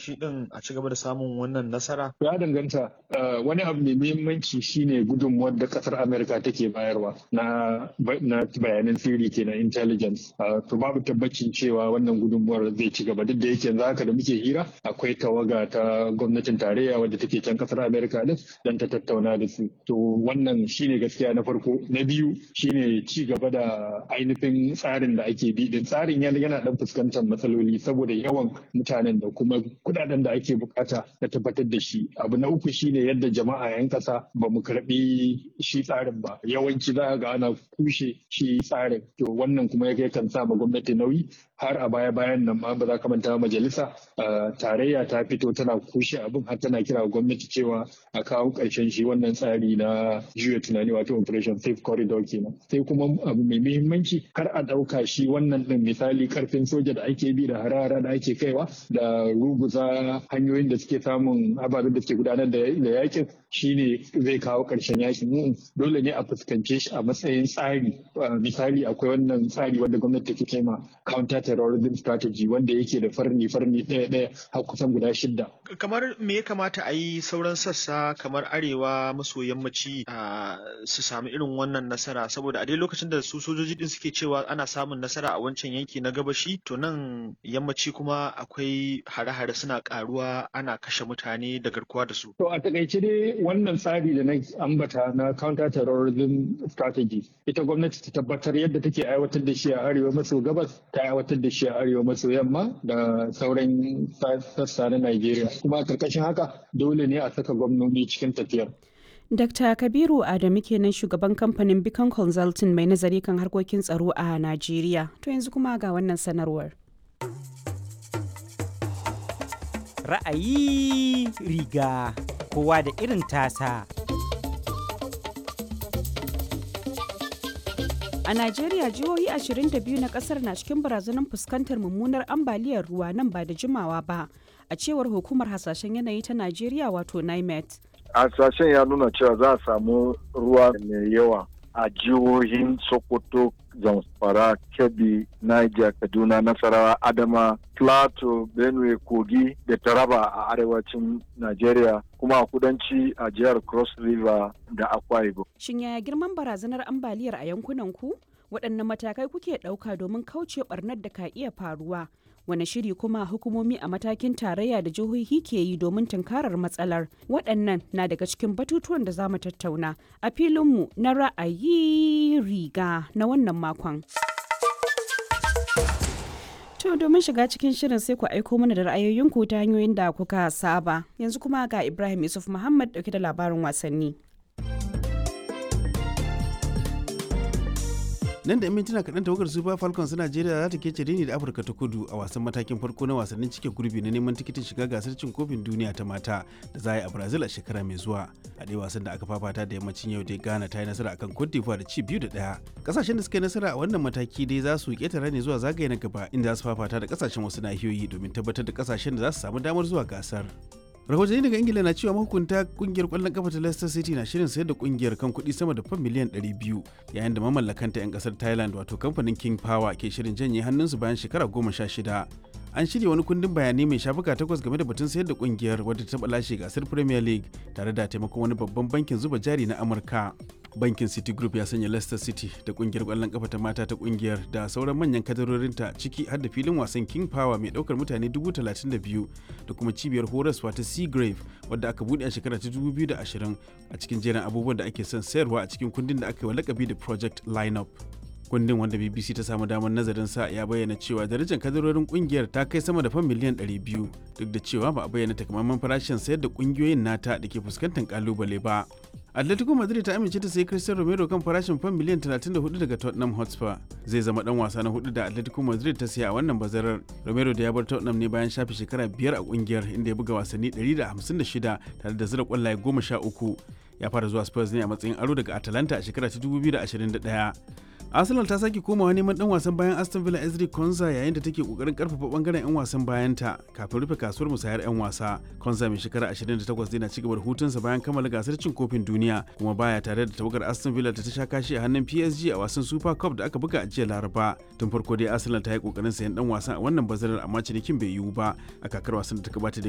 shi din a ci gaba da samun wannan nasara? Ya danganta wani abu mai muhimmanci shine gudunmuwar da kasar Amerika take bayarwa na bayanan sirri kenan intelligence. To babu tabbacin cewa wannan gudunmuwar zai ci gaba duk da yake yanzu haka da muke hira akwai tawaga ta gwamnatin tarayya wadda take can kasar Amerika din don ta tattauna da su. To wannan shine gaskiya na farko. Na biyu shine ci gaba da ainihin tsarin da ake bi din tsarin yana dan fuskantar matsaloli saboda yawan mutanen da kuma kudaden da ake bukata na tabbatar da shi abu na uku shine yadda jama'a yan kasa ba mu karbi shi tsarin ba yawanci za ga ana kushe shi tsarin to wannan kuma ya kan sa ma gwamnati nauyi har a baya bayan nan ma ba za ka manta majalisa tarayya ta fito tana kushe abin har tana kira gwamnati cewa a kawo karshen shi wannan tsari na juya tunani wato operation safe corridor kenan sai kuma abu mai muhimmanci kar a dauka shi wannan din misali karfin soja da ake bi da harara da ake kaiwa da ruguza hanyoyin da suke samun ababen da suke gudanar da yakin shine zai kawo karshen yakin dole ne a fuskance shi a matsayin tsari misali akwai wannan tsari wanda gwamnati take kai ma counter terrorism strategy wanda yake da farni farni ɗaya ɗaya har kusan guda shidda kamar me ya kamata a yi sauran sassa kamar arewa maso yammaci su sami irin wannan nasara saboda a dai lokacin da su sojoji din suke cewa ana samun nasara a wancan yanki na gabashi to nan yammaci kuma akwai hare-hare suna karuwa ana kashe mutane da garkuwa da su to a takaice dai wannan tsari da na ambata na counter terrorism strategy ita gwamnati ta tabbatar yadda take aiwatar da shi a arewa maso gabas ta aiwatar da shi a arewa maso yamma da sauran sassa na Najeriya kuma karkashin haka dole ne a saka gwamnoni cikin tafiyar Dr. Kabiru Adamu kenan shugaban kamfanin Beacon Consulting mai nazari kan harkokin tsaro a Najeriya. To yanzu kuma ga wannan sanarwar. Ra'ayi riga kowa da irin tasa. A Najeriya jihohi 22 na kasar na cikin barazanar fuskantar mummunar ambaliyar ruwa nan ba da jimawa ba, a cewar hukumar hasashen yanayi ta Najeriya wato NIMET. hasashen ya nuna cewa za a samu ruwa mai yawa a jihohin sokoto zamfara kebbi niger kaduna nasarawa adama plateau benue kogi da taraba a arewacin nigeria kuma a kudanci a jihar cross river da akwa ibom Shin yaya girman barazanar ambaliyar a yankunan ku? Waɗanne matakai kuke ɗauka domin kauce ɓarnar da ka iya faruwa? Wane shiri kuma hukumomi a matakin tarayya da jihohi ke yi domin tunkarar matsalar? Waɗannan na daga cikin batutuwan da za mu tattauna a filinmu na ra'ayi riga na wannan makon. To domin shiga cikin shirin sai ku aiko mana da ra'ayoyinku ta hanyoyin da kuka saba. Yanzu kuma ga Ibrahim Yusuf Muhammad dauke da labarin wasanni. nan da mintuna kaɗan tawagar super falcons najeriya za ta kece rini da afirka ta kudu a wasan matakin farko na wasannin cike gurbi na neman tikitin shiga gasar cin kofin duniya ta mata da za a yi a brazil a shekara mai zuwa a ɗaya wasan da aka fafata da yammacin yau dai ghana ta yi nasara akan cote d'ivoire da ci biyu da ɗaya ƙasashen da suka yi nasara a wannan mataki dai za su ƙetare ne zuwa zagaye na gaba inda za su fafata da ƙasashen wasu nahiyoyi domin tabbatar da ƙasashen da za su samu damar zuwa gasar rahotanni daga ingila na cewa mahukunta kungiyar kwallon kafa ta leicester city na shirin sayar da kungiyar kan kuɗi sama da fan miliyan 200 yayin da mamallakanta 'yan kasar thailand wato kamfanin king power ke shirin janye hannunsu bayan shekara goma sha shida an shirya wani kundin bayanai mai shafuka takwas game da batun sayar da kungiyar wadda ta lashe gasar premier league tare da taimakon wani babban bankin zuba jari na amurka bankin city group ya sanya leicester city da kungiyar kwallon kafa ta mata ta kungiyar da sauran manyan kadarorinta ciki har da filin wasan king power mai daukar mutane 32,000 da kuma cibiyar horaswa ta seagrave wadda aka bude a shekara ta 2020 a cikin jerin abubuwan da ake son sayarwa a cikin kundin da aka yi wa lakabi da project lineup kundin wanda bbc ta samu damar nazarin sa ya bayyana cewa darajar kadarorin kungiyar ta kai sama da fan miliyan 200 duk da cewa ba a bayyana takamaiman farashin sayar da kungiyoyin nata da ke fuskantar kalubale ba atletico madrid ta amince ta sayi cristiano romero kan farashin fan miliyan 34 daga tottenham hotspur zai zama dan wasa na hudu da atletico madrid ta siya a wannan bazarar romero da ya bar tottenham ne bayan shafe shekara biyar a kungiyar inda ya buga wasanni 156 tare da zira kwallaye 13 ya fara zuwa spurs ne a matsayin aro daga atalanta a shekara ta 2021 arsenal ta sake komawa neman dan wasan bayan aston villa ezri konza yayin da take kokarin karfafa bangaren yan wasan bayanta kafin rufe kasuwar musayar yan wasa konza mai shekara 28 zai na cigaba da hutunsa bayan kammala gasar cin kofin duniya kuma baya tare da tawagar aston villa da ta sha kashi a hannun psg a wasan super cup da aka buga a jiya laraba tun farko dai arsenal ta yi kokarin sayan dan wasan a wannan bazarar amma cinikin bai yiwu ba a kakar wasan da ta gabata da